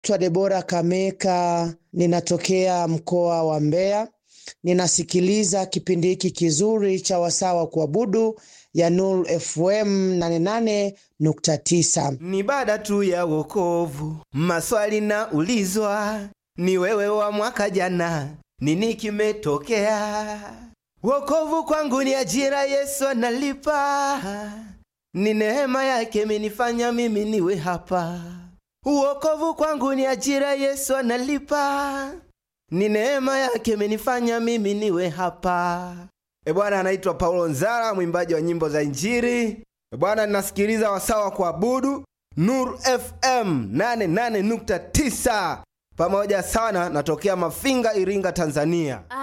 Naitwa Debora Kameka, ninatokea mkoa wa Mbeya. Ninasikiliza kipindi hiki kizuri cha wasaa wa kuabudu ya Nuru FM 88.9. Ni baada tu ya wokovu, maswali na ulizwa, ni wewe wa mwaka jana, nini kimetokea? Wokovu kwangu ni ajira, Yesu analipa, ni neema yake imenifanya mimi niwe hapa. Wokovu kwangu ni ajira, Yesu analipa, ni neema yake imenifanya mimi niwe hapa. E bwana, anaitwa Paulo Nzara, mwimbaji wa nyimbo za Injili. E bwana, ninasikiliza wasawa kuabudu Nur FM 88.9 pamoja sana, natokea Mafinga, Iringa, Tanzania.